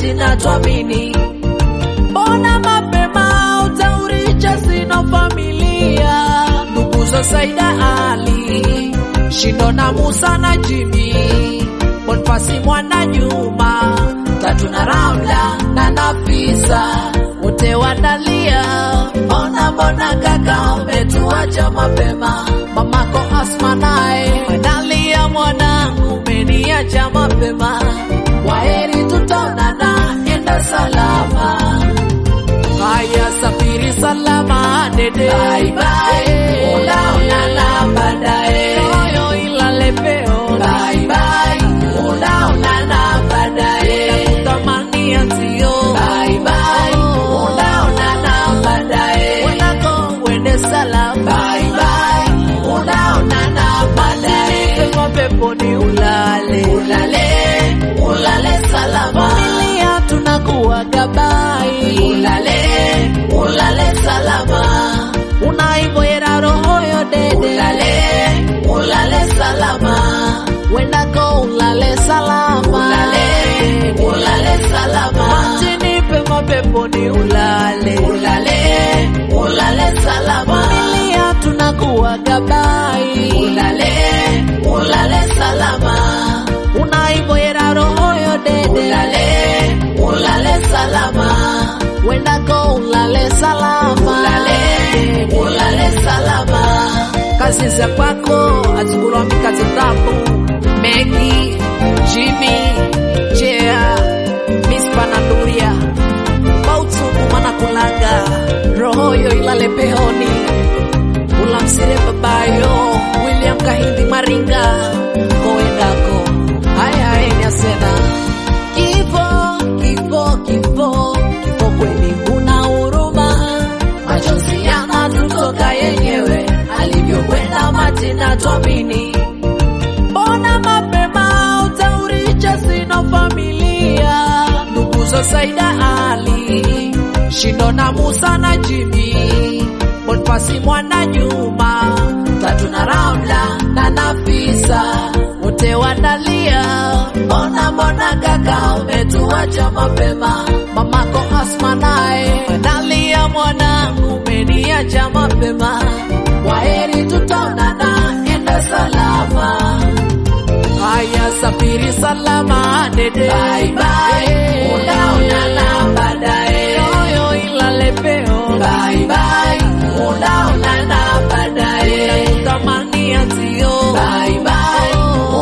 majina twamini. Mbona mapema utauricha sina familia? Nduguzo Saida Ali, Shindo na Musa na Jimi, Bonfasi mwana nyuma, Tatu na Ramla na Nafisa, wote wanalia. Mbona mbona kaka umetuacha mapema? Mamako Asma naye wanalia, mwanangu umeniacha mapema. Waheri tutaonana, enda salama. Haya, safiri salama dede, bye bye, unaonana baadaye. Moyo ilale peo, bye bye, unaonana baadaye. Nakutamania sio, bye bye, unaonana baadaye. Wenako uende salama, bye bye, unaonana baadaye. Pepo peponi ulale, ulale, ulale salama. Familia tunakuaga bye, ulale, ulale salama. Unaivoera roho yo dede, ulale, ulale salama. Wendako ulale salama, ulale, ulale salama. Majini pema peponi ulale, ulale, ulale salama. Familia tunakuaga bye, ulale, ulale salama. Unaivoera roho yo dede, ulale, ulale salama. Wendako ulale salama, ulale, ulale salama. Kazi za kwako azikulwa mikate tabu, Megi, Jimmy, Jea, Miss Panaduria, Bautumu manakulaga, roho yo ilale pehoni, ulamsire babayo, William Kahindi Maringa, koendako, haya haya asena Kifo, kifo, kifo, kifo kweli huna huruma, machozi yanatutoka yenyewe, alivyokwenda Martina twamini. Mbona mapema utauricha sina familia? Nduguzo Saida Ali, Shindo na Musa na Jimi, Bonfasi mwana nyuma, Tatu na Ramla na Nafisa, wote wanalia. Mbona mbona kaka umetuacha mapema? Mamako Asma naye wanalia, mwanangu umeniacha mapema. Waheri tutaonana, enda salama. Haya, safiri salama dede, bye bye, unaonana baadaye. Moyo ilale peo, bye bye, unaonana baadaye. Nakutamania sio, bye bye,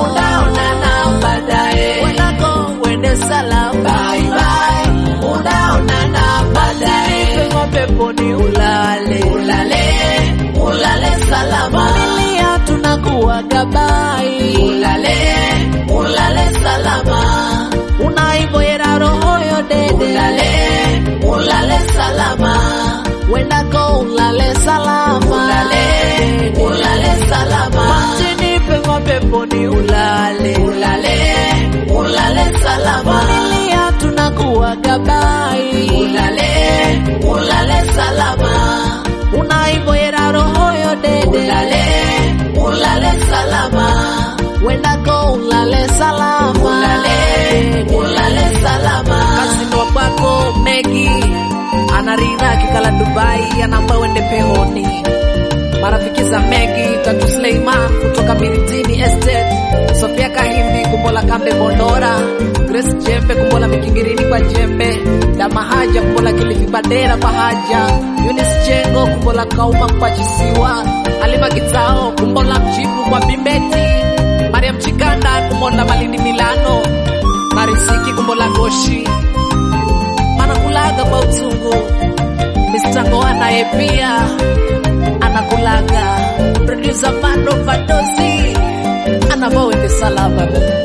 unaonana baadaye. Wenako uende salama, bye bye, unaonana baadaye. Pema peponi ulale, ulale, ulale salama. Familia tunakuaga bye, ulale, ulale salama. Unaivoera roho yo dede, ulale, ulale salama. Wendako ulale salama, ulale, ulale salama. Majini pema peponi ulale, ulale, ulale salama. Familia tunakuaga bye, ulale, ulale salama. Unaivoera roho yo dede, ulale, ulale salama. Wendako ulale salama, ulale, ulale salama. Kasindwa kwako Megi anarina akikala Dubai, anaomba uende pehoni. Marafiki za Megi, Tatu Suleiman kutoka Miritini Estate, Sofia Kahimbi kumbola kambe Bondora, Grace Jembe kumbola Mikingirini kwa Jembe, Dama Haja kumbola Kilifi Badera kwa Haja, Eunice Chengo kumbola Kauma kwa Chisiwa, Halima Kitao kumbola Mchipu kwa Bimbeti, Mariam Chikanda kumbola Malindi Milano, Marisiki kumbola Goshi, manakulaga kwa utungu Mr. Ngoa naye pia anakulaga producer Mando Fadosi anavowende salama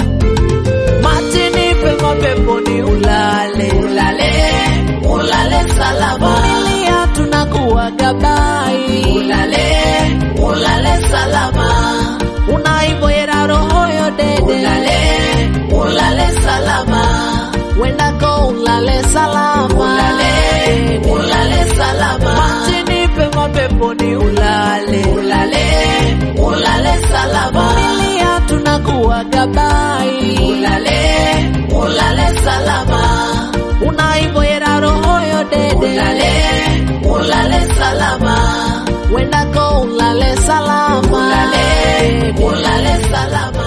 matini pema peponi ulale ulale ulale salama familia tunakuaga bai ulale ulale salama unaivoera roho yo dede ulale ulale salama wendako ulale salama ulale ulale salama matini pema peponi ulale ulale ulale salama familia tunakuaga bai ulale ulale salama wendako ulale salama, ulale, ulale salama.